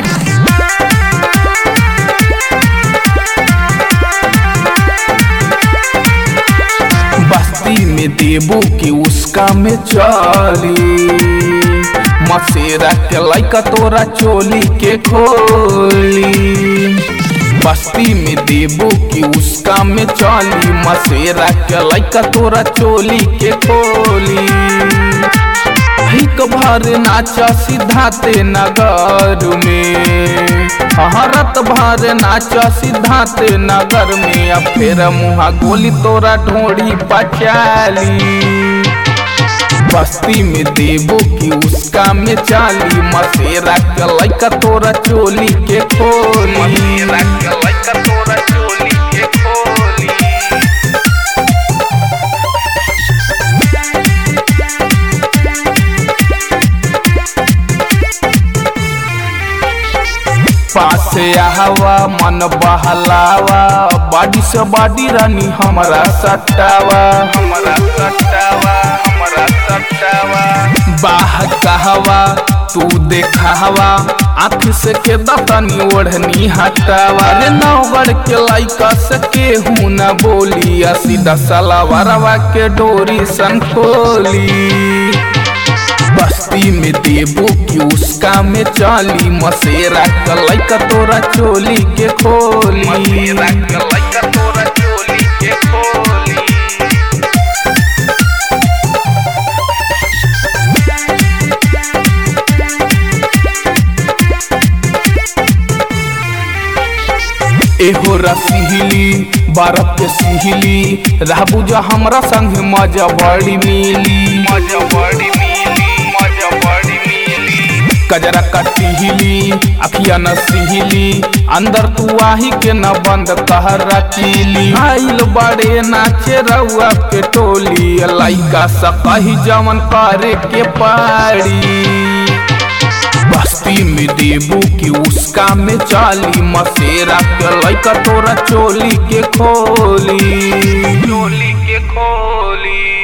बस्ती में देबू की उसका में चली मसेरा के लैका तोरा चोली के खोली बस्ती में देबू की उसका में चली मसेरा के लैका तोरा चोली के खोली हिक भर नाचा सिद्धाते नगर में हरत भर नाचा सिद्धाते नगर में अब फिर मुहा गोली तोरा ढोड़ी पचाली बस्ती में देबो की उसका में चाली मसेरा के लैका तोरा चोली के खोली मसेरा के लैका तोरा चोली के खोली पासे हवा मन बहलावा बाडी से बाडी रानी हमारा सटावा हमारा सटावा हमारा सटावा बाह कहवा तू देखावा आँख से के दतनी ओढ़नी हटावा रे नौगढ़ के लाइका से केहू न बोली आ सीधा सलावरवा के डोरी सन खोली बस्ती में देबो की उसका में चाली मसेरा कलाई का तोरा चोली के खोली मसेरा कलाई का तोरा चोली के खोली एहो रसिहली बरफ के सिहली रहबू जा हमरा संग मजा बड़ी मिली मजा बड़ी मिली मजा बड़ी मिली कजरा कटिहली अखिया न सिहली अंदर तू आही के न बंद कहर रखीली आइल बड़े नाचे रउआ के टोली लइका सकही जवन करे के पाड़ी बस्ती में देबू की उसका में चाली मसेरा के लैका तोरा चोली के खोली चोली के खोली